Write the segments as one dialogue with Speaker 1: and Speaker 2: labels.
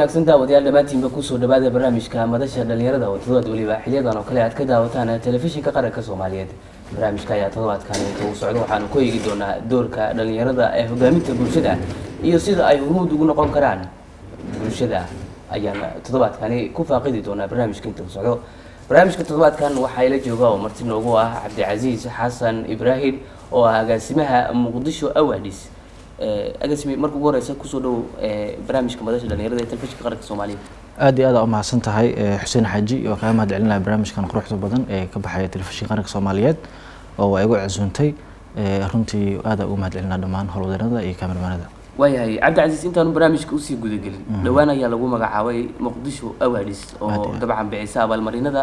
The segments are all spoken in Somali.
Speaker 1: wanaagsan daawadayaal dhammaantiinba kusoo dhawaada barnaamijka madasha dhalinyarada oo todobaad weliba xiliyadan oo kale aad ka daawataan telefishinka qaranka soomaaliyeed barnaamijka ayaa todobaadkan inta uu socdo waxaanu ku eegi doonaa doorka dhalinyarada ee hogaaminta bulshada iyo sida ay hormuud ugu noqon karaan bulshada ayaan toddobaadkani ku faaqidi doonaa barnaamijka inta uu socdo barnaamijka toddobaadkan waxaa ila jooga oo marti noogu ah cabdicasiis xasan ibraahim oo ah agaasimaha muqdisho awadis agaasime marka ugu horeysa kusoo dhow barnaamijka madasha dhalinyarada ee telefishinka qaranka soomaaliyeed
Speaker 2: aad iyo aad aa umahadsan tahay xuseen xaaji waa kaga mahad celinaya barnaamijkan quruxda badan ee ka baxaya telefishinka qaranka soomaaliyeed oo waa igu casuuntay runtii aad aa ugu mahad celinaa dhammaan howlwadeennada iyo kamermanada
Speaker 1: waayahay cabdicasiis intaanu barnaamijka usii gudagelin dhowaan ayaa lagu magacaabay muqdisho awadis oo dabcan bixisa abaalmarinada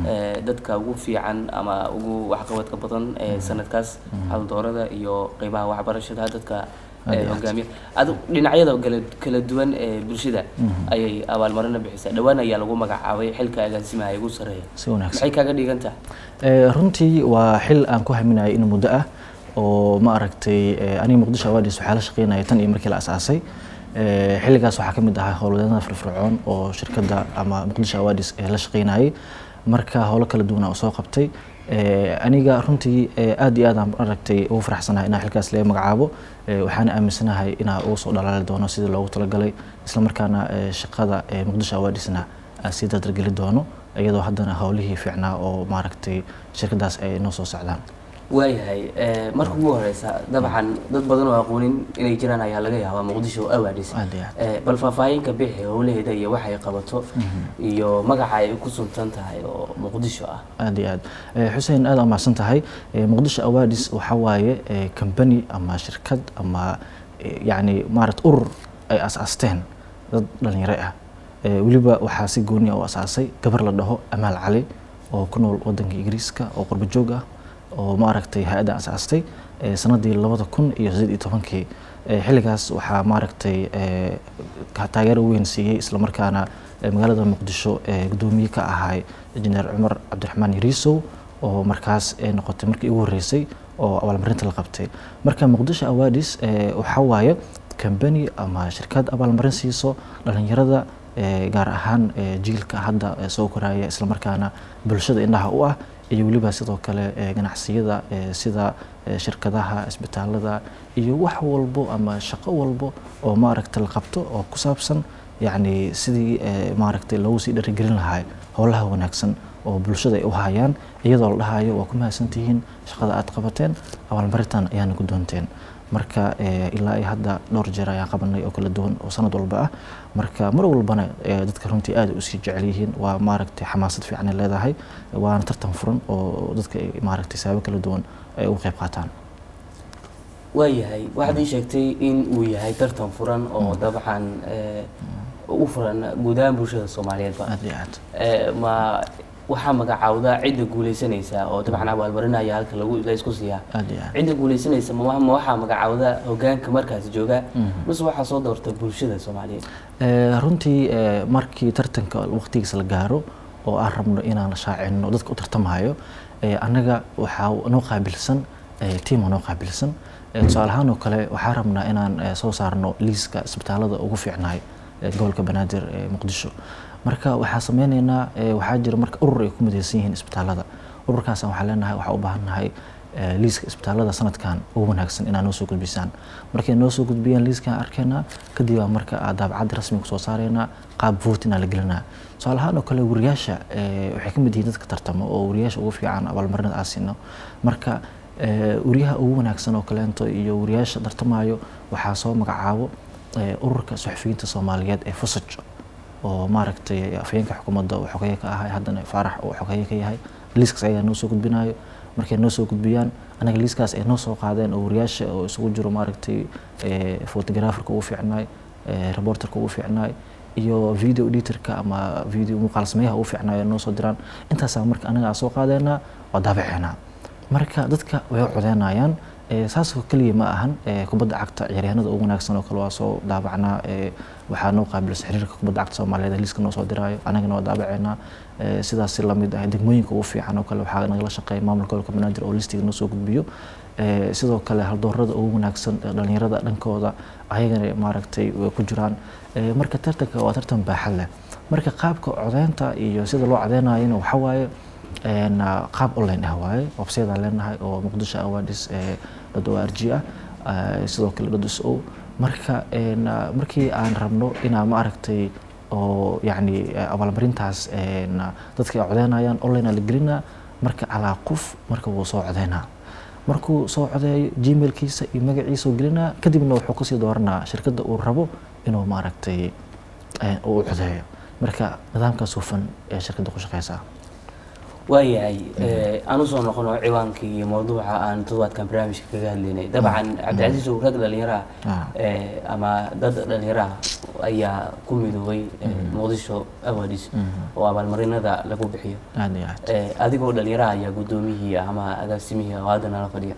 Speaker 1: dadka ugu fiican ama ugu waxqabadka badan ee sanadkaas haldoorada iyo qeybaha waxbarashada dadka hogaamiya ad dhinacyada kala kala duwan ee bulshada ayay abaalmarino bixisaa dhowaan ayaa lagu magacaabay xilka agaasimaha ugu sareeya
Speaker 2: si wanaagsan
Speaker 1: maxay kaaga dhigan tahay
Speaker 2: runtii waa xil aan ku haminayo in muddo ah oo ma aragtay aniga muqdisho awadis waxaa la shaqeynaya tan iyo markii la asaasay xilligaas waxaa ka mid ahaa howlwadeennada firfircoon oo shirkadda ama muqdisho awadis ee la shaqeynayay marka howlo kala duwan aan soo qabtay aniga runtii aad iyo aad aan aragtay ugu faraxsanahay inaa xilkaas laga magacaabo waxaana aaminsanahay inaa ugu soo dhalaali doono sidii loogu talagalay islamarkaana shaqada muqdisho awadisna aan sii dardargeli doono iyadoo haddana howlihii fiicnaa oo maaragtay shirkadaas ay noo soo socdaan
Speaker 1: waayahay marka ugu horeysa dabcan dad badan oo aqoonin inay jiraan ayaa laga yaabaa muqdisho awadis
Speaker 2: aad iyo aad
Speaker 1: bal faahfaahinka bixi howlaheeda iyo waxay qabato iyo magaca ay ku suntan tahay oo muqdisho ah
Speaker 2: aad iyo aad xuseen aad aa mahadsan tahay muqdisho awadis waxaa waaye company ama shirkad ama yacni maarata urur ay asaasteen dad dhalinyaro ah weliba waxaa si gooniya u asaasay gabar la dhaho amaal cali oo ku nool wadanka ingiriiska oo qurbo joog ah oo maaragtay hay-adda asaastay sanadii labada kun iyo sideed iyo tobankii xilligaas waxaa maaragtay taageero weyn siiyey islamarkaana magaalada muqdisho gudoomiye ka ahay injineer cumar cabdiraxmaan yariisow oo markaas noqotay markii ugu horreysay oo abaalmarinta la qabtay marka muqdisho awadis waxaa waaye company ama shirkad abaalmarin siiso dhalinyarada gaar ahaan jiilka hadda soo koraya islamarkaana bulshada indhaha u ah iyo weliba sidoo kale ganacsiyada sida shirkadaha isbitaalada iyo wax walbo ama shaqo walbo oo maaragta la qabto oo ku saabsan yacni sidii maaragtay loogu sii dharigelin lahaa howlaha wanaagsan oo bulshada ay u hayaan iyadoo la dhahayo waa ku mahadsantihiin shaqada aad qabateen abaalmarintan ayaana ku doonteen marka ilaa ay hadda dhowr jeer ayaan qabanay oo kala duwan oo sanad walba ah marka mar walbana dadka runtii aad usii jecel yihiin waa maaragtay xamaasad fiican ay leedahay waana tartan furan oo dadka ay maaragtay sababo kala duwan ay uga qayb qaataan
Speaker 1: waayahay waxaad ii sheegtay in uu yahay tartan furan oo dabcan u furan guud ahaan bulshada soomaaliyeedba
Speaker 2: aad iyo aad
Speaker 1: ma waxaa magacaawda cidda guuleysanaysa oo dabcan abaalmarinaya halka lagu la isku siiyaa
Speaker 2: aad iyo aad
Speaker 1: cidda guuleysanaysa ma ma waxaa magacaawda hogaanka markaas jooga mise waxaa soo doorta bulshada soomaaliyeed
Speaker 2: runtii markii tartanka waqtigiisa la gaaro oo aan rabno inaan shaacino dadka u tartamayo annaga waxaa noo qaabilsan tiima noo qaabilsan tusaale ahaan oo kale waxaa rabnaa inaan soo saarno liiska isbitaalada ugu fiicnaay gobolka banaadir ee muqdisho marka waxaa sameyneynaa waxaa jira marka urur ay ku midaysan yihiin isbitaalada ururkaas waxaa leenahay waxaa u baahannahay liiska isbitaalada sanadkan ugu wanaagsan inaa noo soo gudbisaan markay noo soo gudbiyaan liiskaan arkeynaa kadib baa marka daabacad rasmi kusoo saareynaa qaab votinaa la gelinaa tusaale ahaan oo kale wariyaasha waxay ka mid yihiin dadka tartamo oo wariyaasha ugu fiican abaalmarinada aan siino marka wariyaha ugu wanaagsan oo kaleento iyo wariyaasha tartamayo waxaa soo magacaabo ururka suxufiyiinta soomaaliyeed ee fusaj oo maaragtay afhayeenka xukuumadda uu xogeeye ka ahay haddana faarax uu xogeeye ka yahay liiskaas ayaa noo soo gudbinayo markay noo soo gudbiyaan anaga liiskaas ay noo soo qaadeen oo wariyaasha oo isugu jiro maaragtay photographerka ugu fiicnaay reporterka ugu fiicnaay iyo video editorka ama video muuqaal sameeyaha ugu fiicnaay noo soo diraan intaasaa marka anaga aan soo qaadeynaa oo daabaceynaa marka dadka way codeynayaan saasoo keliya ma ahan kubadda cagta ciyaaryahanada ugu wanaagsan oo kale waa soo daabacnaa waxaa noo qaabilsan xiriirka kubadda cagta soomaaliyeed liiska noo soo diraayo anagana waa daabaceynaa sidaas lamid ah degmooyinka ugu fiican oo kale waxaa nagala shaqeeya maamulka gobolka banaadir oo listiga noo soo gudbiyo sidoo kale haldoorada ugu wanaagsan dhalinyarada dhankooda ayagana maaragtay way ku jiraan marka tartanka waa tartan baaxad leh marka qaabka codeynta iyo sida loo codeynayona waxaa waaye qaab online ah waaye websayadaan leenahay oo muqdisho awadis dad o r g ah sidoo kale dad s o marka markii aan rabno inaan maaragtay oo yacni abaalmarintaas dadka ay codeynayaan online la gelinaa marka calaa qof marka wuu soo codeynaa markuu soo codeeyo gmailkiisa iyo magaciisa u gelinaa kadibna wuxuu kasii dooranaa shirkadda uu rabo inuu maaragtay uu codeeyo marka nidaamkaas hufan ee shirkadda ku shaqeysaa
Speaker 1: waayahay aan usoo noqono ciwaankii iyo mawduuca aan todobaadkan barnaamijka kaga hadlaynay dabcan cabdicasiis oo rag dhalinyaraha ama dad dhalinyaraha ayaa ku midoobay muqdisho awadis oo abaalmarinada lagu bixiyo adigoo dhalinyaraha ayaa guddoomiyihii ama agaasimihii oo hadda nala fadhiya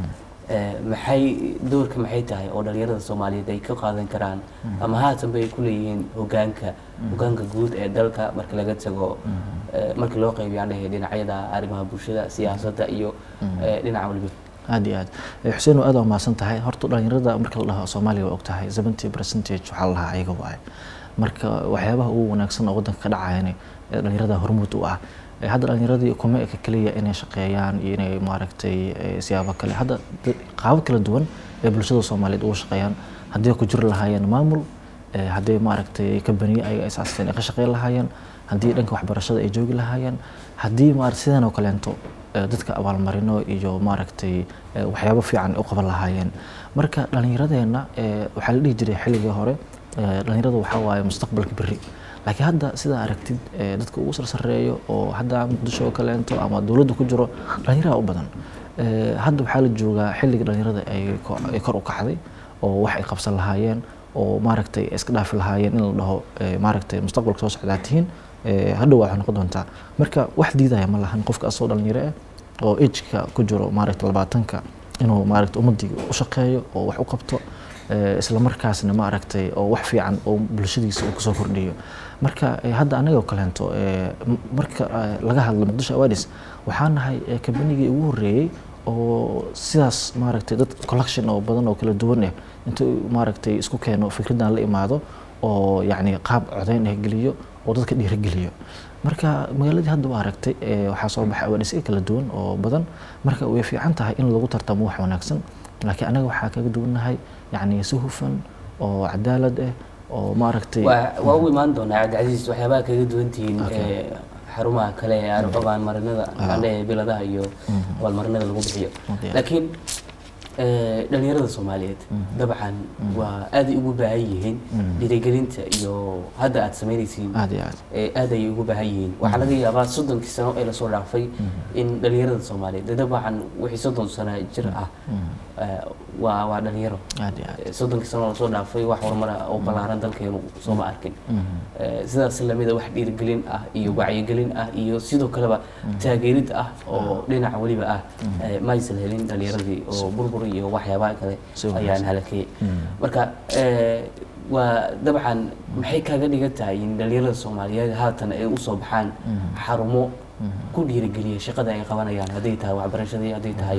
Speaker 1: maxay doorka maxay tahay oo dhalinyarada soomaaliyeed ay ka qaadan karaan ama haatanba ay ku leeyihiin hogaanka hogaanka guud ee dalka marka laga tago markii loo qaybiyo aan dhahay dhinacyada arrimaha bulshada siyaasadda iyo dhinaca waliba
Speaker 2: aad iyo aad xuseen aad waa mahadsan tahay horta dhalinyarada marka la dhaho soomaaliya waa og tahay seventy percentage waxaa la dhahaa ayaga waaye marka waxyaabaha ugu wanaagsan oo waddanka ka dhacayana dhalinyarada hormuud u ah hadda dhalinyaradii kuma eka keliya inay shaqeeyaan iyo inay maaragtay siyaabo kale hadda qaabo kala duwan ee bulshada soomaaliyeed uga shaqeeyaan haddii ku jiri lahaayeen maamul haddii maaragtay kabaniye ay asaasteen ay ka shaqeyn lahaayeen haddii dhanka waxbarashada ay joogi lahaayeen haddii maarata sidan oo kaleento dadka abaalmarino iyo maaragtay waxyaabo fiican u qaban lahaayeen marka dhalinyaradeenna waxaa la dhihi jiray xilligii hore dhalinyarada waxaa waaye mustaqbalka berri laakiin hadda sidaa aragtid dadka ugu sarsareeyo oo hadda muqdisho oo kaleento ama dowladda ku jiro dhalinyaraha u badan hadda waxaa la joogaa xilliga dhalinyarada ay kor u kacday oo wax ay qabsan lahaayeen oo maaragtay iska dhaafi lahaayeen in la dhaho maaragtay mustaqbalka soo socdaa tihiin hadhow waxay noqon doontaa marka wax diidaya ma lahan qofka asoo dhalinyaro ah oo ejka ku jiro maaragta labaatanka inuu maaragta ummadii u shaqeeyo oo wax u qabto isla markaasna maaragtay oo wax fiican oo bulshadiisa uu kusoo kordhiyo marka hadda anagoo kaleento marka laga hadlo muqdisho awadis waxaa nahay kambanigii ugu horreeyey oo sidaas maaragtay dad collection oo badan oo kala duwan ah intuu maaragtay isku keeno fikraddan la imaado oo yacni qaab codeyn ah geliyo oo dadka dhiirigeliyo marka magaaladii hadda waa aragtay waxaa soo baxay awaadhisyo kala duwan oo badan marka way fiican tahay in lagu tartamo wax wanaagsan laakiin anaga waxaa kaga duwannahay yacni si hufan oo cadaalad ah oo maaragtay
Speaker 1: waa u imaan doonaa cabdicasiis waxyaabaha kaga duwan tihiin xarumaha kale ee abaalmarinada andhe biladaha iyo abaalmarinada lagu bixiyo laakiin dhalinyarada soomaaliyeed dabcan waa aaday ugu baahan yihiin dhiirigelinta iyo hadda aad samaynaysiin
Speaker 2: aad iyo aad
Speaker 1: aad ayay ugu baahan yihiin waxaa laga yaabaa soddonkii sano ee lasoo dhaafay in dhalinyarada soomaaliyeed dabcan wixii soddon sano jir ah waa waa dhalinyaro
Speaker 2: aad iyo aad
Speaker 1: soddonkii sano lasoo dhaafay wax horumara oo ballaaran dalkeenu sooma arkin sidaas lamida wax dhiirigelin ah iyo wacyigelin ah iyo sidoo kaleba taageerid ah oo dhinac weliba ah maysan helin dhalinyaradii oo burbur iyo waxyaabaha kale ayaan halakeyey marka waa dabcan maxay kaaga dhigan tahay in dhalinyarada soomaaliyeed haatan ay usoo baxaan xarumo ku dhiirigeliya shaqada ay qabanayaan hadday tahay waxbarashadii hadday tahay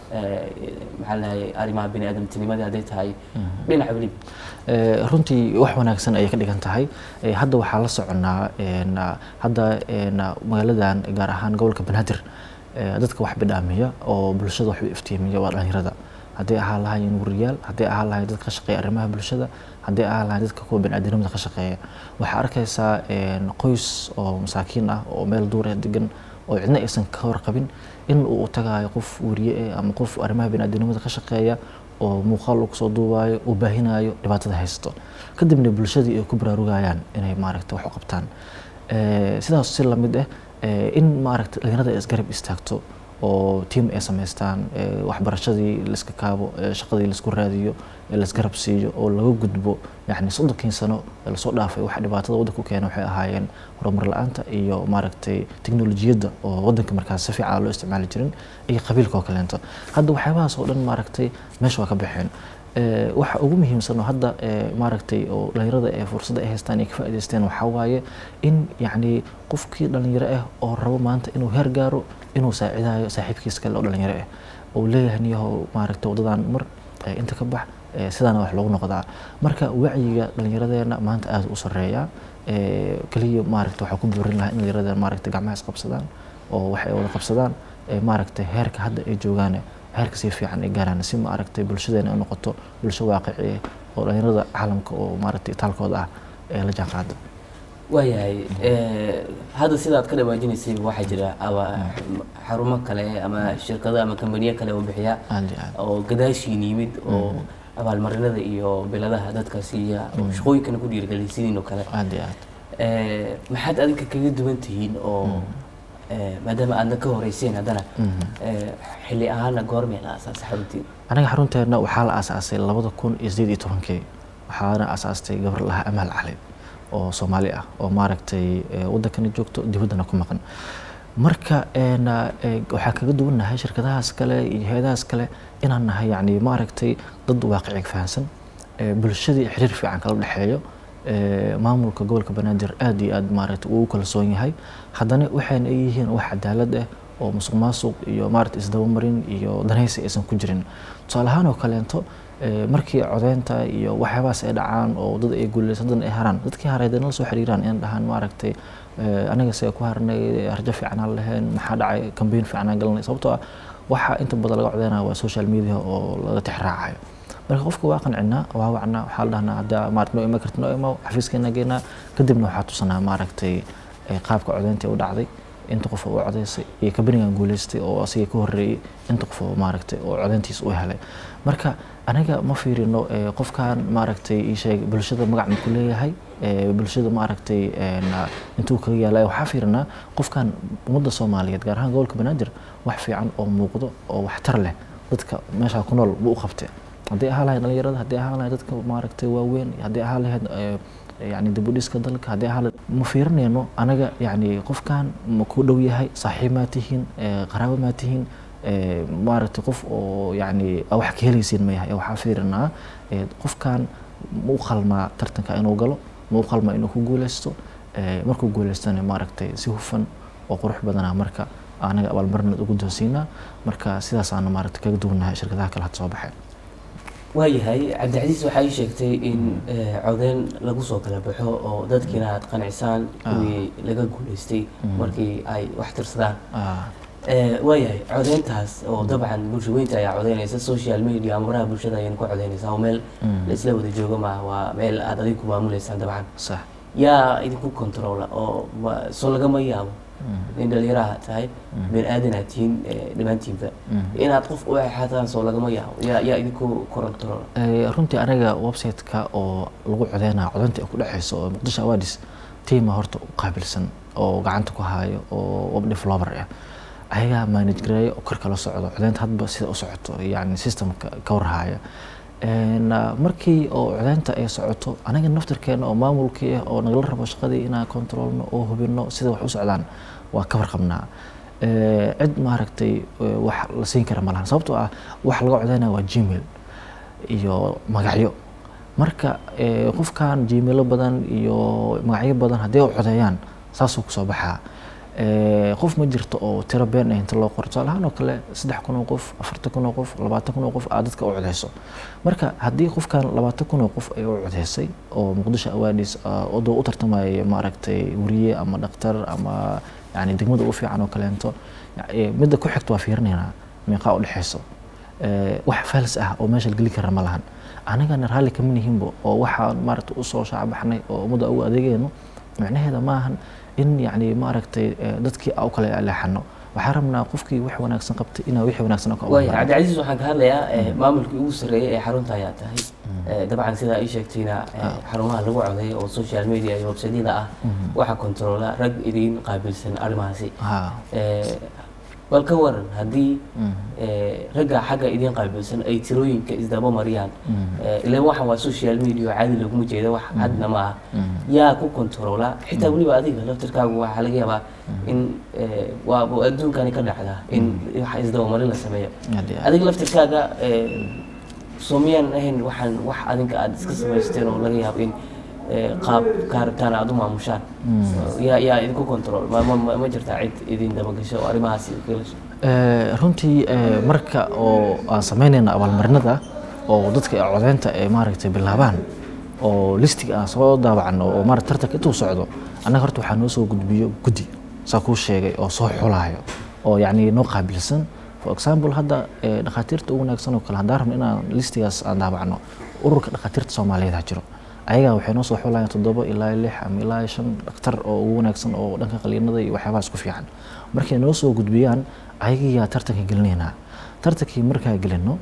Speaker 1: maxaa lahay arrimaha bini aadamtinimadii hadday tahay dhinac weliba
Speaker 2: runtii wax wanaagsan ayay ka dhigan tahay hadda waxaa la soconaa hadda magaaladan gaar ahaan gobolka banaadir dadka wax bidhaamiya oo bulshada wax iftiimiya waa dhalinyarada hadday ahaan lahaayeen wariyaal hadday ahaan lahayen dadka ka shaqeeya arrimaha bulshada hadday ahaan lahayen dadka kuwa biniaadamnimada ka shaqeeya waxaa arkaysaa qoys oo masaakiin ah oo meel duurah degan oo cidna aysan ka warqabin in uu tagaayo qof wariye eh ama qof arrimaha biniaadamnimada ka shaqeeya oo muuqaal uu kusoo duubaayo uu baahinayo dhibaatada haysto kadibna bulshadii ay ku baraarugayaan inay maaragta wax u qabtaan sidaas si lamid ah in maaragta dhalinyarada ay isgarab istaagto oo tiam ay samaystaan waxbarashadii laiska kaabo shaqadii laisku raadiyo laisgarab siiyo oo laga gudbo yani soddonkii sano lasoo dhaafay waxa dhibaatada waddanka u keena waxay ahaayeen horumar la-aanta iyo maaragtay teknolojiyadda oo waddanka markaas si fiican loo isticmaali jirin iyo qabiilka oo kaleento hadda waxyaabahaas oo dhan maaragtay meesha waa ka baxeen waxa ugu muhiimsan oo hadda maaragtay oo dhalinyarada ee fursadda ay haystaan ay ka faa'idaysteen waxaa waaye in yacni qofkii dhalinyaro ah oo rabo maanta inuu heer gaaro inuu saacidayo saaxiibkiis kale oo dhalinyaro ah oo leeyahay niyahow maaragtay waddadan mar inta ka bax sidaana wax loogu noqdaa marka wacyiga dhallinyaradeena maanta aada u sareeyaa keliya maaragta waxaa ku boorin lahaa in dhallinyaradeena maaragta gacmaha isqabsadaan oo wax ay wada qabsadaan maaragtay heerka hadda ay joogaan heerka si fiican ay gaaraan si maaragtay bulshadeena ay noqoto bulsho waaqici oo dhallinyarada caalamka oo maaragtay itaalkooda ah ee la jaan qaada
Speaker 1: waayahay hadda sidaad ka dhawaajinaysay waxaa jira xarumo kale ama shirkado ama kambaniyo kale oo bixiya
Speaker 2: aad iyo aad
Speaker 1: oo gadaashiin yimid oo abaalmarinada iyo biladaha dadka siiya oo shaqooyinkana ku dhiirigeliya sidiin oo kale
Speaker 2: aad iyo aad
Speaker 1: maxaad adinka kaga duwan tihiin oo maadaama aadna ka horeyseen haddana xilli ahaana goormee la aasaasay xaruntiin
Speaker 2: aniga xarunteena waxaa la aasaasay labada kun iyo sideed iyo tobankii waxaana aasaastay gabar lahaa amaal cali oo soomaali ah oo maaragtay waddankana joogto dibaddana ku maqan marka waxaa kaga duwannahay shirkadahaas kale iyo hay-adahaas kale inaan nahay yacni maaragtay dad waaqiciga fahamsan bulshadii xiriir fiican kala dhexeeyo maamulka gobolka banaadir aad iyo aad maaragtay uu u kalsoon yahay haddana waxayna ay yihiin wax cadaalad ah oo musuq maasuq iyo maaragtay isdabamarin iyo danaysi aysan ku jirin tusaale ahaan oo kaleento markii codeynta iyo waxyaabahaas ay dhacaan oo dad ay guuleysan dad ay haraan dadkii haray dana la soo xiriiraan in dhahaan maaragtay aniga see ku harnay harjo fiicanaan lahayn maxaa dhacay kambeyn fiicanaan galanay sababtoo ah waxa inta badan laga codeynaya waa social media oo laga tixraacayo marka qofka waa qancinaa waa wacnaa waxaa la dhahnaa hadda maaragtay noo iman karti noo imaw xafiiskeena geynaa kadibna waxaa tusanaa maaragtay qaabka codeynta u dhacday inta qof oo codeysay iyo kabanigan guuleystay oo asiga ka horeeyey inta qof oo maaragtay oo codeyntiisa u helay marka aniga ma fiirino qofkan maaragtay ii sheeg bulshada magac ma ku leeyahay bulshada maaragtay intuu kaga yaalay waxaa fiirinaa qofkan ummadda soomaaliyeed gaar ahaan gobolka banaadir wax fiican oo muuqdo oo waxtar leh dadka meeshaa ku nool buu u qabtay haddii ahaa lahayd dhalinyarada haddii ahaa lahayd dadka maaragtay waaweyn haddii ahaa lahayd yani dibudhiska dalka haddii ahaa ma fiirinayno anaga yani qofkan ma ku dhow yahay saaxiib maa tihiin qaraabo maa tihiin maaragtay qof oo yani wax ka helaysiin ma yahay waxaa fiirinaa qofkan ma u qalmaa tartanka inuu galo ma u qalmaa inuu ku guuleysto markuu guuleystana maaragtay si hufan oo qurux badana marka anaga abaalmarinad ugu doonsiinaa marka sidaasaana maaragtay kaga duwannahay shirkadaha kale had soo baxay
Speaker 1: waayahay cabdicasiis waxaa ii sheegtay in codeyn lagu soo kala baxo oo dadkiina aad qancisaan kuwii laga guuleystay markii ay wax tirsadaan waayahay codeyntaas oo dabcan bulshaweynta ayaa codeynaysa social media amaraha bulshada ayayna ku codeynaysaa oo meel laisla wada joogo maaha waa meel aad adinku maamuleysaan dabcan
Speaker 2: sax
Speaker 1: yaa idinku controla oo soo lagama yaabo in dhalinyaraha tahay been aadanaad tihiin dhammaantiinba inaad qof u exaataan soo lagama yaabo yaa yaa idinku controla
Speaker 2: runtii aniga website-ka oo lagu codeynaya codeynta ay ku dhexeyso oo muqdisho awadis tiima horta u qaabilsan oo gacanta ku haayo oo web developer ah ayagaa manage gareeya oo kor kala socdo codeynta hadba sida u socoto yani systemka ka warhaaya markii oo codeynta ay socoto anaga naftirkeena oo maamulkii ah oo nagala rabo shaqadii inaan controlno oo hubino sida wax u socdaan waa ka warqabnaa cid maaragtay wax la siin kara malahan sababtoo ah wax laga codeynaya waa gmail iyo magacyo marka qofkan gmailo badan iyo magacyo badan haddii u codeeyaan saasuu kusoo baxaa qof ma jirto oo tiro been ah inta loo qoro tusaale ahaan oo kale saddex kun oo qof afartan kun oo qof labaatan kun oo qof aad dadka u codeyso marka haddii qofkan labaatan kun oo qof ay u codeysay oo muqdisho awaadis odoo u tartamaya maaragtay weriye ama dhaktar ama yani degmada ugu fiican oo kaleento midda ku xigta waa fiirinaynaa meeqaa u dhexeyso wax fals ah oo meesha geli kara ma lahan anagana raalli kama nihinbo oo waxaan maaragtay usoo shaabaxnay oo ummadda ugu adeegayno micnaheeda maahan in yani maaragtay dadkii u kale leexano waxaa rabnaa qofkii wax wanaagsan qabtay inaa wixii wanaagsan ka
Speaker 1: waaya cabdicasiis waxaan ka hadlayaa maamulkii ugu sarreeyay ee xarunta ayaa tahay dabcan sidaa ii sheegtayna xarumaha lagu codeeyo oo social media iyo websaydyada ah waxaa controla rag idin qaabilsan arrimahaasi bal ka waran haddii ragga xagga idiin qaabilsan ay tirooyinka isdaba mariyaan ilan waxan waa social media oo caadi laguma jeeda wax cadna ma aha yaa ku controla xitaa weliba adiga laftirkaagu waxaa laga yaabaa in waa adduunkani ka dhacdaa in wax isdaba marin la sameeyo adiga laftirkaaga soo miyaan ahayn waxaan wax adinka aada iska samaysteen oo laga yaabo in qaab kaaritaan aada u maamushaan yaa yaa idinku control ma ma ma jirtaa cid idin dabagasho oo arrimahaas galasho
Speaker 2: runtii marka oo aan samaynayna abaalmarinada oo dadka codeynta ay maaragtay bilaabaan oo listiga aan soo daabacno oo maarata tartanka intuu socdo annaga horta waxaa noo soo gudbiyo guddi saa kuu sheegay oo soo xulaayo oo yacni noo qaabilsan for example hadda dhakhaatiirta ugu wanaagsan oo kale haddaan rabno inaan listigaas aan daabacno ururka dhakhaatiirta soomaaliyeed ha jiro ayagaa waxay noo soo xulayaan toddoba ilaa lix ama ilaa shan dhakhtar oo ugu wanaagsan oo dhanka qaliinada iyo waxyaabahaas ku fiican markay noo soo gudbiyaan ayagiyaa tartanka gelinaynaa tartankii markaa gelino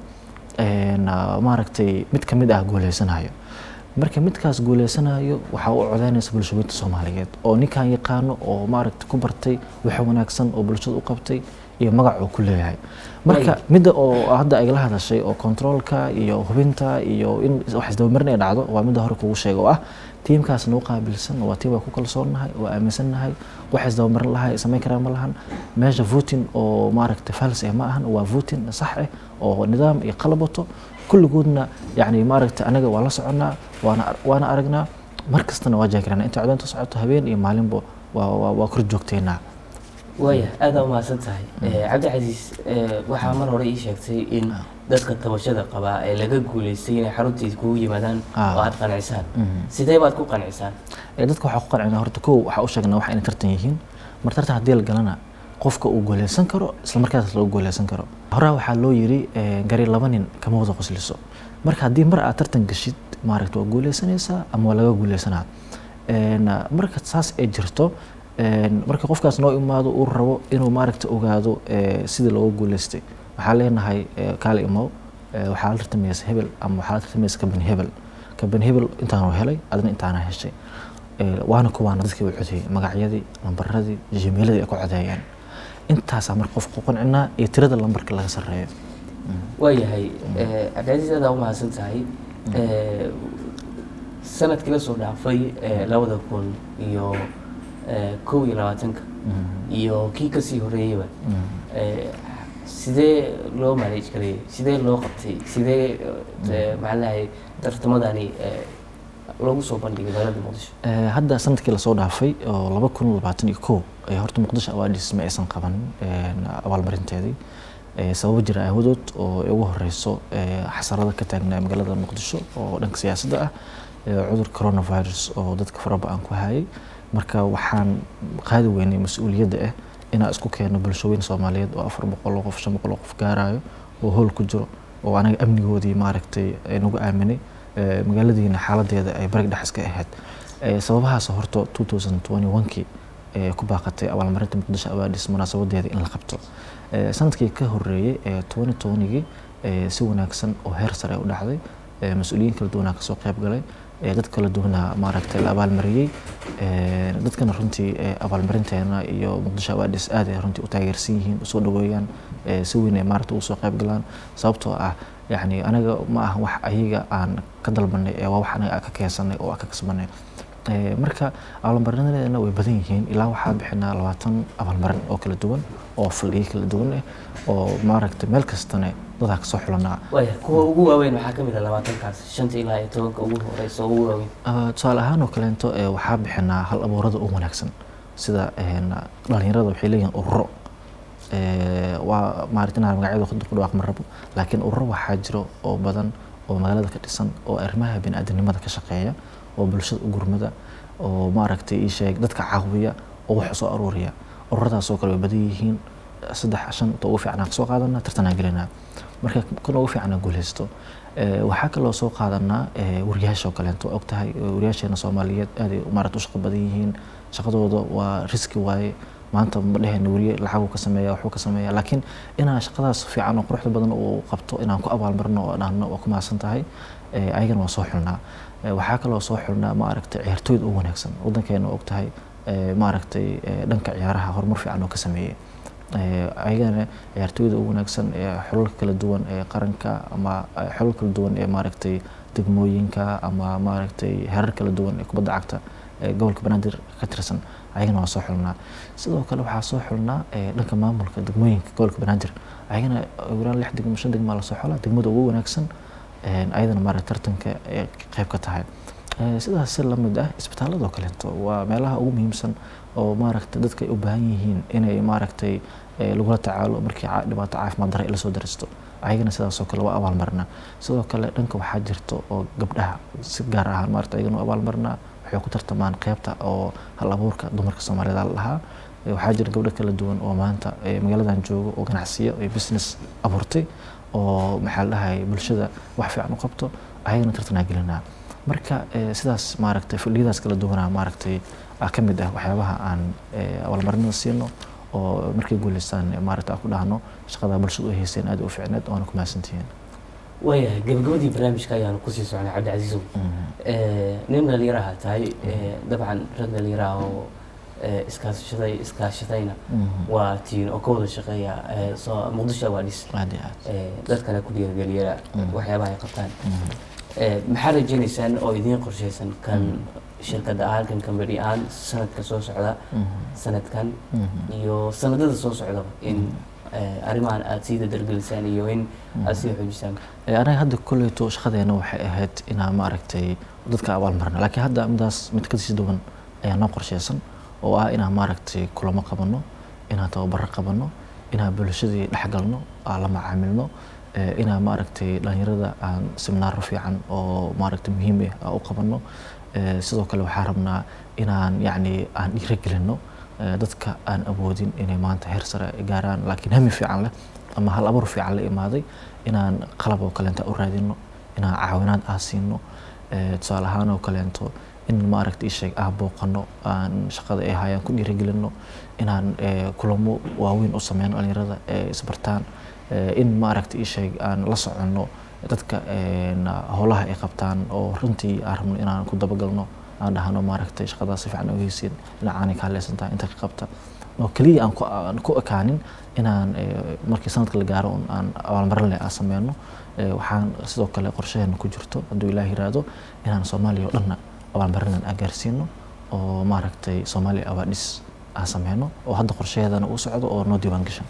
Speaker 2: maaragtay mid ka mid ah guuleysanayo marka midkaas guuleysanayo waxaa u codeynaysa bulshooyinta soomaaliyeed oo ninkan yaqaano oo maaragtay ku bartay wax wanaagsan oo bulshada u qabtay iyo magac uu ku leeyahay marka midda oo hadda ay la hadashay oo controolka iyo hubinta iyo in wax isdabamarin ay dhacdo waa midda hore kugu sheega oo ah tiimkaas noo qaabilsan waa tiim waa ku kalsoonnahay waa aaminsannahay wax isdabamarin lahay samayn karaan ma lahan meesha voting oo maaragtay fals eh ma ahan waa voting sax eh oo nidaam iyo qalab wato kulligoodna yani maaragtay anaga waa la soconnaa waana waana aragnaa mar kastana waa jaagiranaa inta codeynta socoto habeen iyo maalinba waa waa kor joogteynaa
Speaker 1: waaya aada umahadsan tahay cabdicasiis waxaa mar hore ii sheegtay in dadka tabashada qabaa ee laga guuleystay inay xaruntiisa kugu yimaadaan oo aada qancisaan sidee baad ku qancisaan
Speaker 2: dadka waxaa ku qancinaa horta kow waxaa u sheegnaa wax inay tartan yihiin mar tartan haddii la galana qofka uu guuleysan karo isla markaas lagu guuleysan karo horaa waxaa loo yiri gari laba nin kama wada qosliso marka haddii mar aad tartan gashid maaragta waa guuleysanaysaa ama waa laga guuleysanaa marka saas ay jirto marka qofkaas noo imaado uu rabo inuu maaragta ogaado sidii looga guuleystay waxaa leenahay kaali imow waxaa la tartamaysa hebel ama waxaa la tartamaysa kaban hebel kaban hebel intaanu helay adna intaana heshay waana kuwaana dadkii u codeeyey magacyadii lambaradii jimiiladii ay ku codeeyeen intaasaa marka qofka ku qancinaa iyo tirada lambarka laga sarreeyo
Speaker 1: waayahay cabdicasiis adaa umahadsan tahay sanadkii la soo dhaafay labada kun iyo kow iyo labaatanka iyo kii kasii horeeyeyba sidee loo manage gareeyey sidee loo qabtay sidee maxaa lahay tartamadani loogu soo bandhigay magaalada muqdisho
Speaker 2: hadda sanadkii lasoo dhaafay oo laba kun labaatan iyo kow horta muqdisho awaadis ma aysan qaban abaalmarinteedii sababo jira aawadood oo ugu horeyso xasarada ka taagnaa magaalada muqdisho oo dhanka siyaasadda ah cudur coronavirus oo dadka faraba-an ku hayay marka waxaan qaadi weynay mas-uuliyadda ah inaan isku keeno bulshooyin soomaaliyeed oo afar boqol oo qof shan boqol oo qof gaarayo oo howl ku jiro oo anaga amnigoodii maaragtay nagu aaminay magaaladiina xaaladeeda ay barig dhex iska ahayd sababahaas horta two thousand twenty one-kii ku baaqatay abaalmarinta muqdisho awaadis munaasabadeeda in la qabto sanadkii ka horeeyey twenty twenty-gii si wanaagsan oo heer sare u dhacday mas-uuliyiin kala duwanaa kasoo qayb galay dad kala duwanaa maaragtay la abaalmariyey dadkana runtii abaalmarinteena iyo muqdisho awaadis aad ay runtii u taageersan yihiin usoo dhaweeyaan si weyn ay maaragta ugu soo qayb galaan sababtoo ah yacni anaga ma aha wax ayaga aan ka dalbanay ee waa wax anaga ka keensanay oo aan ka kasbanay marka abaalmarinadeena way badan yihiin ilaa waxaa bixinaa labaatan abaalmarin oo kala duwan oo faldhiyo kala duwan ah oo maaragtay meel kastana dadaa kasoo xulanaa
Speaker 1: waaya kuwa ugu waaweyn waxaa kamid ah labaatankaas shanta ilaa iyo tobanka ugu horeysa ugu waaweyn
Speaker 2: tusaale ahaan oo kaleento waxaa bixinaa hal abuurada ugu wanaagsan sida dhalinyarada waxay leeyihiin ururo waa maaragta inaan magacyada ku dhawaaq ma rabo laakiin ururo waxaa jiro oo badan oo magaalada ka dhisan oo arrimaha biniaadanimada ka shaqeeya oo bulshada u gurmada oo maaragtay ii sheeg dadka caawiya oo wax soo aruuriya ururadaasoo kale way badan yihiin saddex shan ta ugu fiicnaa kasoo qaadanaa tartanaa gelinaa marka kan ugu fiicnaa guuleysto waxaa kaloo soo qaadanaa wariyaasha oo kaleento og tahay wariyaasheena soomaaliyeed aaday maaragta u shaqo badan yihiin shaqadooda waa riski waaye maanta ma dhehayna weriye lacaguu ka sameeya waxbuu ka sameeya laakiin inaan shaqadaas fiican oo quruxda badan uu qabto inaan ku abaalmarino oo dhahno waa ku mahadsan tahay ayagana waa soo xulnaa waxaa kaloo soo xulnaa maaragtay ciyaartooyda ugu wanaagsan waddankeena og tahay maaragtay dhanka ciyaaraha horumar fiican oo ka sameeyey Eh, ayagana ciyaartooyda ugu wanaagsan ee xulalka kala duwan ee qaranka ama eh, xulal kala duwan ee maaragtay degmooyinka ama maaragtay heerar kala duwan ee kubadda cagta ee gobolka banaadir ka tirsan ayagana waa soo xulnaa sidoo kale waxaa soo xulnaa eh, dhanka maamulka degmooyinka gobolka banaadir ayagana uraan lix degmo shan degmaa lasoo xulaa degmada ugu wanaagsan eh, ayadana maaragtay tartanka ee qayb ka tahay Eh, sidaas si lamid ah isbitaaladoo kaleeto waa meelaha ugu muhiimsan oo maaragtay dadka ay u baahan yihiin inay maaragtay eh, lagula tacaalo markii ca- dhibaato caafimaad darre ay lasoo daristo ayagana sidaasoo kale waa abaalmarnaa sidoo kale dhanka waxaa jirto oo gabdhaha si gaar ahaan maaragtay ayagana u abaalmarnaa waxay ku tartamaan qeybta oo hal abuurka dumarka soomaaliyeed aa la dhahaa Eh, waxaa jira gabdho kala duwan oo maanta eh, magaaladan joogo oo ganacsiyo iyo business abuurtay oo maxaa la dhahay bulshada wax fiican u qabto ayagana tartanaa gelinaa marka eh, sidaas maaragtay fadhiyadaas kala duwanaa maaragtay ah ka mid ah waxyaabaha aan eh, abaalmarinada siino oo markay guuleystaan eh, maaragtay aan ku dhahno shaqada bulshada u haysteen aad u fiicneed waana ku mahadsantihiin
Speaker 1: waayahay gabagabadii barnaamijka ayaanu kusii socnay cabdicasiisow Eh, nin dhalinyaraha tahay eh, dabcan rag dhalinyaraha oo eh, iskaashaday iskaashadayna waa tiin oo ka wada shaqeeya eh, soo muqdisho awaadhis
Speaker 2: aad iyo aad
Speaker 1: eh, dadkana ku dhiirigeliya waxyaabaha ay qabtaan Eh, maxaa rajaynaysaan oo idiin qorshaysan kan shirkadda ahaan kan kambani ahaan sanadka soo socda sanadkan iyo sanadada soo socdaba in eh, arrimahan aada sii dadargelisaan iyo in aada sii xoojisaan
Speaker 2: Eh, anaga hadda kolleyto shaqadeena waxay ahayd inaan maaragtay dadka abaalmarna laakiin hadda midaas mid kasii duwan ayaa noo qorsheysan oo ah inaan maaragtay kulamo qabano inaan tababaro qabano inaan bulshadii dhexgalno aan la macaamilno eh, inaan maaragtay dhalinyarada aan seminaaro fiican oo maaragtay muhiim ah aan u qabano Eh, sidoo kale waxaan rabnaa inaan yacni aan dhiirigelino eh, dadka aan awoodin inay maanta heer sare ay gaaraan laakiin hami fiican leh ama hal abuur fiican la imaaday inaan qalab oo kaleento u raadino inaan caawinaad aan siino eh, tusaale ahaan oo kaleento in maaragta isheeg aan booqano aan shaqada ay hayaan ku dhiirigelino inaan eh, kulamo waaweyn u sameyno dhalinyarada ee isbartaan eh, in maaragta isheeg aan la soconno dadka een, howlaha ay qabtaan oo runtii aan rabno inaan ku dabagalno aan dhahno maaragtay shaqadaas si fiican ogeysiin dhinacaanay ka hadlaysan tahay inta ka qabta oo keliya aan ku aan ku ekaanin inaan eh, markii sanadka la gaaro un aan abaalmarin leh aan sameyno Eh, waxaan sidoo kale qorshaheena ku jirto hadduu ilaah yiraahdo inaan soomaaliya oo dhanna abaalmarinan aan gaarsiino oo maaragtay soomaaliya awaadhis aan sameyno oo hadda qorshaheedana uu socdo oo noo diiwaan gashan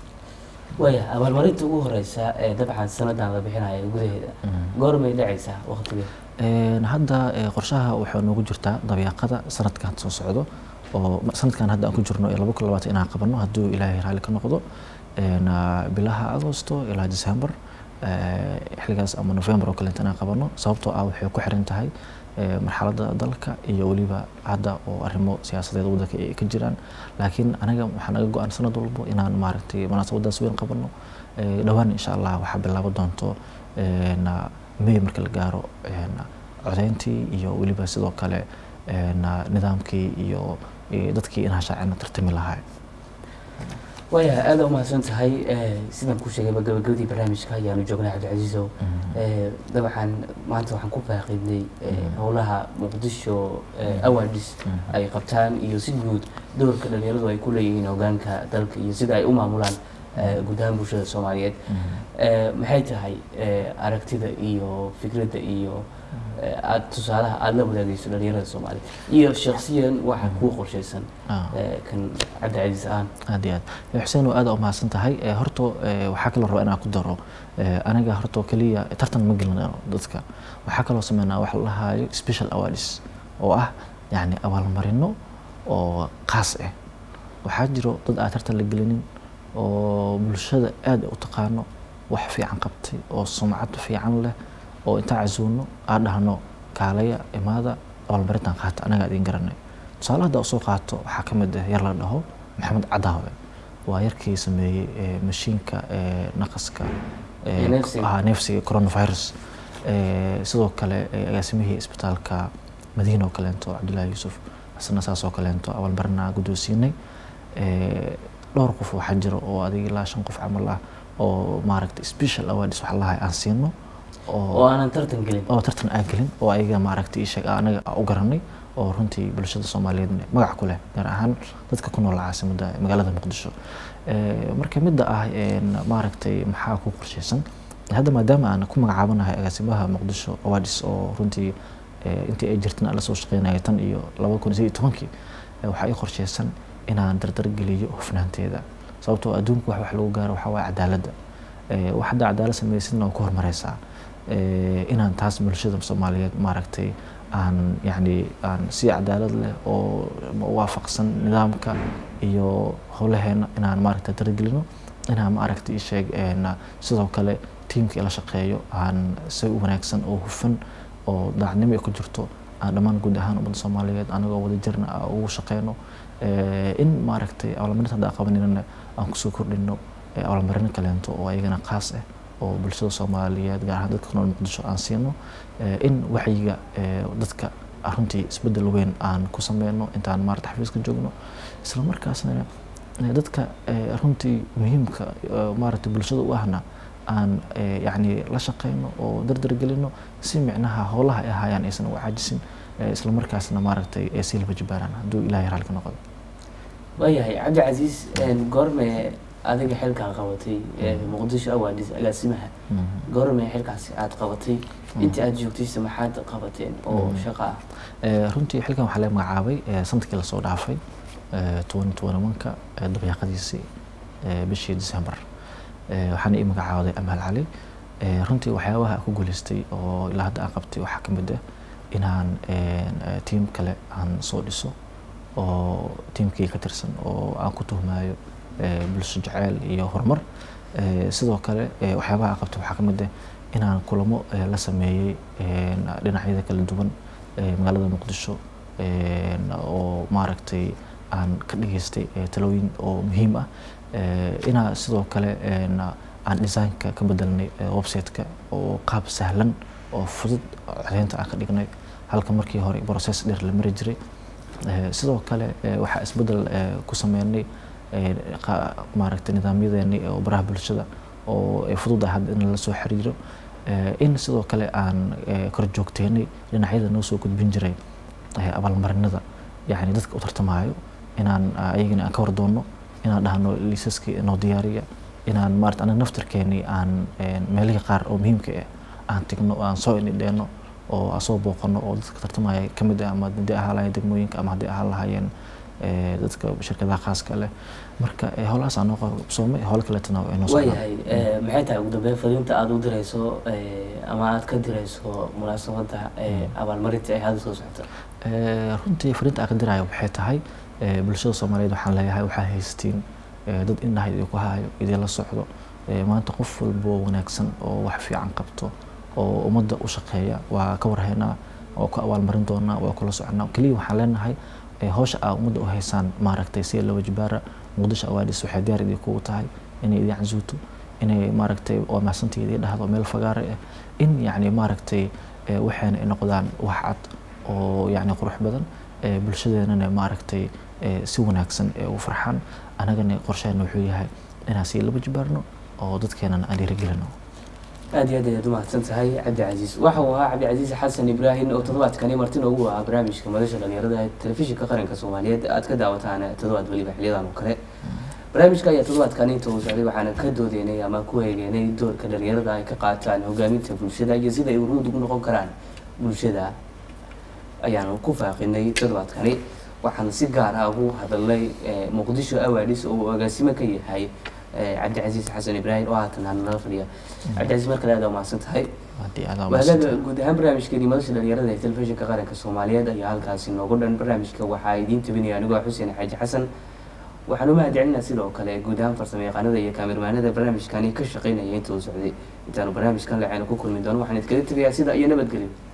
Speaker 1: waaya abaalmarinta ugu horeysa ee dabcan sanadan la bixinaya gudaheeda goormay dhacaysaa waqtigeeda
Speaker 2: Een, hadda eh, qorshaha waxaa noogu jirtaa dabeeqada sanadkan soo socdo oo ma- sanadkan hadda aan ku jirno ee laba kun labaatan inaan qabano hadduu ilaahay raalli ka noqdo Een, ah, bilaha agosto ilaa december eh, xilligaas ama november oo kaleeto inaan qabano sababtoo ah waxay ku xiran tahay eh, marxaladda dalka iyo weliba hadda oo arrimo siyaasadeed waddanka ay ka jiraan laakiin anaga waxaa naga go-an sanad walbo inaan maaragtay munaasabadaas weyn qabano Eh, dhowaan insha allah waxaa bilaaban doonto een, ah, may marka la gaaro een, codeyntii iyo weliba sidoo kale een, nidaamkii iyo iyo dadkii inaa shaacina tartami lahaa
Speaker 1: waaya aada u mahadsan tahay Eh, sidaan ku sheegayba gabagabadii barnaamijka ayaanu joognay cabdicasiisow Eh, dabcan maanta waxaan ku faaqiidnay eh, howlaha muqdisho eh, awaadis ay qabtaan iyo si guud doorka dhalinyaradu ay ku leeyihiin hogaanka dalka iyo sida ay u maamulaan eh, guud ahaan bulshada soomaaliyeed Eh, maxay tahay eh, aragtida iyo fikradda iyo eh, aad tusaalaha aada la wadaagayso dhalinyarada soomaaliyeed iyo shaksiyan waxa kuu qorshaysan
Speaker 2: Ah.
Speaker 1: eh, kan cabdicasiis ahaan
Speaker 2: aad iyo aad Eh, xuseen oo aad u mahadsan tahay Eh, horta eh, waxaa kaloo rabaa inaan ku daro eh, aniga horta keliya tartan ma gelino dadka waxaa kaloo sameynaa wax la dhahaayo special awards oo ah yacni abaalmarino oo khaas ah waxaa jiro dad aan tartan la gelinin oo bulshada aad u taqaano wax fiican qabtay oo sumcad fiican leh oo intaan casuuno aan dhahno kaalaya imaada abaalmarintan qaata anagaa idin garanay tusaale hadda usoo qaato waxaa ka mid ah yar la dhaho maxamed cadaawe waa yarkii sameeyey eh, mashiinka eh, naqaska eh,
Speaker 1: Ee, neefsiga.
Speaker 2: ah, neefsiga coronavirus Eh, sidoo kale eh, agaasimihii isbitaalka madiina oo kaleento cabdullaahi yuusuf isna saas oo kaleento abaalmarinaa guddoonsiinay Eh, dhowr qof waxaa jira oo adiga ilaa shan qof camal ah oo maaragtay special awards wax lahay aan siino
Speaker 1: oo aanan tartan gelin
Speaker 2: oo tartan aan gelin oo ayaga maaragtay ii sheeg anaga aan u garanay oo runtii bulshada soomaaliyeed magac ku leh gaar ahaan dadka ku nool caasimadda magaalada muqdisho marka midda ah maaragtay maxaa ku qorshaysan hadda maadaama aan ku magacaabanahay agaasimaha muqdisho awadis oo runtii intii ay jirtan aan la soo shaqeynaya tan iyo laba kun iyo tobankii waxaa ii qorshaysan inaan dardargeliyo hufnaanteeda sababtoo adduunku wax wax lagu gaaro waxaa waaye cadaaladda wax hadda cadaalad samaysidna waa ku horumareysaa inaan taas bulshada soomaaliyeed maaragtay aan yacni aan si cadaalad leh oo waafaqsan nidaamka iyo howlaheena inaan maaragtay dargelino inaan maaragtay isheeg sidoo kale tiimkii la shaqeeyo aan si wanaagsan oo hufan oo daacnimo ay ku jirto aan dhammaan guud ahaan ummadda soomaaliyeed anagoo wada jirna ugu shaqeyno in maaragtay abaalmarinta hadda qabaninana aan kusoo kordhino abaalmarino kaleento oo ayagana qaas ah oo bulshada soomaaliyeed gaar ahaan dadka ku nool muqdisho aan siino in wacyiga dadka runtii isbedel weyn aan ku sameyno intaan maarata xafiiska joogno isla markaasna dadka runtii muhiimka maarata bulshada u ahna aan yacni la shaqeyno oo dardargelino si micnaha howlaha ay ahaayaan aysan u caajisin isla markaasna maaragtay ay sii laba jibaaraan hadduu ilaahay raalka noqdo
Speaker 1: waayahay cabdicasiis goorme adiga xilkaa qabatay muqdisho awaadis agaasimaha goorme xilkaasi aada qabatay intii aada joogtaysa maxaad qabateen oo shaqo ah
Speaker 2: runtii xilkan waxaa laga magacaabay sanadkii lasoo dhaafay toban toban manka dabeeqadiisii bishii december waxaana ii magacaawaday amaal cali runtii waxyaabaha ku guuleystay oo ilaa hadda aan qabtay waxaa ka mid ah inaan tiim kale aan soo dhiso oo tiimkii ka tirsan oo aan ku tuhmaayo bulsho jaceyl iyo horumar sidoo kale waxyaabaha aan qabtay waxaa ka mid ah inaan kulamo la sameeyey dhinacyada kala duwan magaalada muqdisho oo maaragtay aan ka dhageystay talooyin oo muhiim ah inaa sidoo kale aan designka ka bedelnay website-ka oo qaab sahlan oo fudud codeynta aan ka dhignay halka markii hore process dheer la mari jiray sidoo kale waxaa isbedel ku sameynay maaragtay nidaamyadeeni oo baraha bulshada oo ay fudud ah hadda in lala soo xiriiro in sidoo kale aan kor joogteynay dhinacyada noo soo gudbin jiray abaalmarinada yacni dadka u tartamaayo inaan ayagana aan ka war doonno inaan dhahno liisaskii noo diyaariya inaan maarata anaga naftarkeeni aan meelihii qaar oo muhiimka ah aan tigno aan soo indhidheenno oo aan soo booqano oo dadka tartamaya ka mid ah ama haddii ahaan lahayen degmooyinka ama haddii ahaan lahaayeen dadka shirkadaha khaaska leh marka howlahaas aan noo qabsoomay howlo kaleetana ay noo
Speaker 1: waayahay maxay tahay ugu dambeyn fariinta aada u dirayso ama aada ka dirayso munaasabadda abaalmarinta ay hadda soo socota
Speaker 2: runtii fariinta aan ka diraayo waxay tahay bulshada soomaaliyeed waxaan leeyahay waxaa haystiin dad indhaha idinku hayo idinla socdo maanta qof walbo wanaagsan oo wax fiican qabto oo ummadda u shaqeeya waa ka warhaynaa waa ku abaalmarin doonaa waa kula soconaa keliya waxaan leenahay howsha aa ummadda u haysaan maaragtay si laba jibaara muqdisho awaadis waxay diyaar idinkugu tahay inay idin casuuto inay maaragtay waa mahadsantii idin dhahdo meel fagaare ah in yacni maaragtay waxayna ay noqdaan wax cad oo yacni qurux badan bulshadeenana maaragtay si wanaagsan ee u farxaan anagana qorsheena wuxuu yahay inaan sii laba jibaarno oo dadkeenana aan dhiirigelino
Speaker 1: aada iyo aad ayaad umahadsan tahay cabdicasiis waxa uu ahaa cabdicasiis xasan ibraahim oo toddobaadkani martina ugu ahaa barnaamijka madasha dhalinyarada ee telefishinka qaranka soomaaliyeed aad ka daawataan toddobaad weliba xiliyadan oo kale barnaamijka ayaa toddobaadkani inta uu socday waxaana ka doodeynay ama ku eegeynay doorka dhalinyarada ay ka qaataan hogaaminta bulshada iyo sida ay uruud ugu noqon karaan bulshada ayaanu ku faaqinay toddobaadkani waxaan si gaar ah ugu hadalnay muqdisho awaadis oo uu agaasimo ka yahay cabdicasiis xasan ibraahim oo haatan aan nala fadhiya cabdicasiis mar kale aad umahadsan tahay waagaga guud ahaan barnaamijkeeni madasha dhalinyarada ee telefishinka qaranka soomaaliyeed ayaa halkaasi noogu dhan barnaamijka waxaa idiin tabinaya anigoo xuseen xaaji xasan waxaan u mahadcelinaa sidoo kale guud ahaan farsamo yaqaanada iyo kaamirmaanada barnaamijkani ka shaqeynaya inta uu socday intaanu barnaamijkan lacayna ku kulmi doono waxaan idkaga tegayaa sida iyo nabadgelyo